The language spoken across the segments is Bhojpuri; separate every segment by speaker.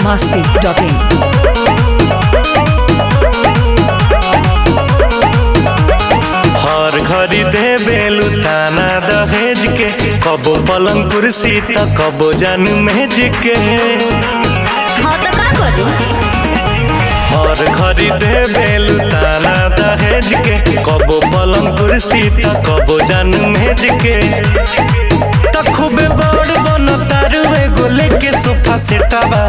Speaker 1: masti.in.
Speaker 2: हर घड़ी दे बेलू ताना दहेज के कबो पलंग कुर्सी त कबो जान मेज के
Speaker 3: हाँ तो का करू
Speaker 2: हर घड़ी दे बेलू ताना दहेज के कबो पलंग कुर्सी त कबो जान मेज के त खूबे बड़ बन तारू एगो लेके सोफा सेटवा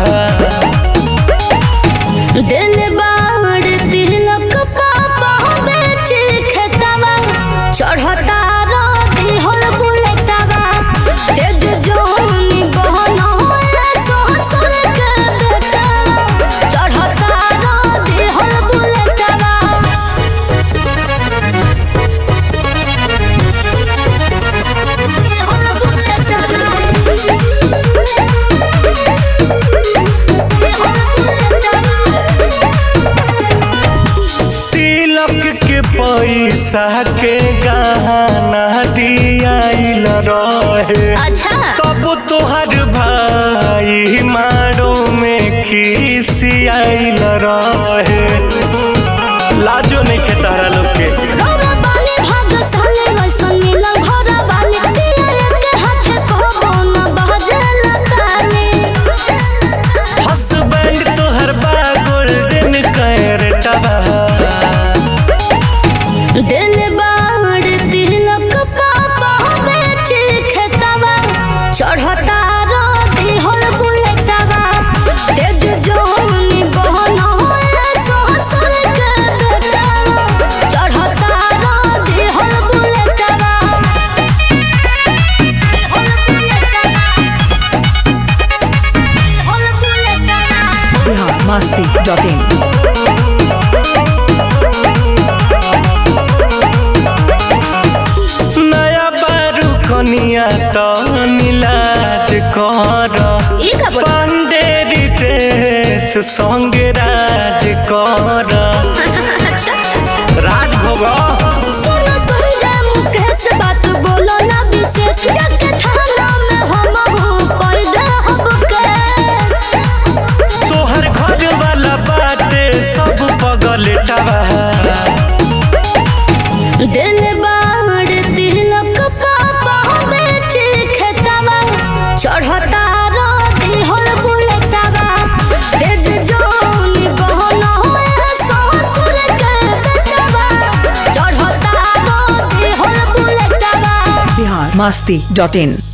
Speaker 3: दिल बाड़ तिलक पापा बेच खेतवा चढ़ता रोधी होल बुलेटवा तेज जोनी बहन ससुर के बेटवा चढ़ता रोधी होल बुलेटवा होल
Speaker 2: तिलक के पैसा के गहना दियाइल रहे
Speaker 3: अच्छा
Speaker 2: तब तोहर भाई मारो में खिसियाइल रहे लाजो नहीं के तारा लोग के
Speaker 3: घोड़ा बाली भाग्यशाली वैसन मिलल घोड़ा बाली पियर के हाथे कहबो न बहजल ताली
Speaker 2: हसबैंड तोहर बा गोल्डन कैरेटवा
Speaker 3: दिल बाड़ तिलक पापा बेच खेतवा चढ़ता रोधी होल बुलेटवा तेज जोनी बहन ससुर के बेटवा चढ़ता रोधी होल बुलेटवा होल बुलेटवा होल बुलेटवा
Speaker 1: Bihar masti.in.
Speaker 2: नया बारू कनिया तो नीलाज कर
Speaker 3: ई का बोल
Speaker 2: पांडेरी देश संग राज कर
Speaker 3: अच्छा
Speaker 2: राज भोग
Speaker 3: सुनो संजय मुकेश बात बोलो ना विशेष जाके थाना में हम हूँ कोई दे हब केस
Speaker 2: तोहर घर वाला बाटे सब पगलेटवा
Speaker 3: दिल बाड़ तिलक पापा बेच खेतवा चढ़ता रोधी होल बुलेटवा तेज जोनी बहन ससुर के बेटवा चढ़ता रोधी होल बुलेटवा
Speaker 1: Bihar masti.in.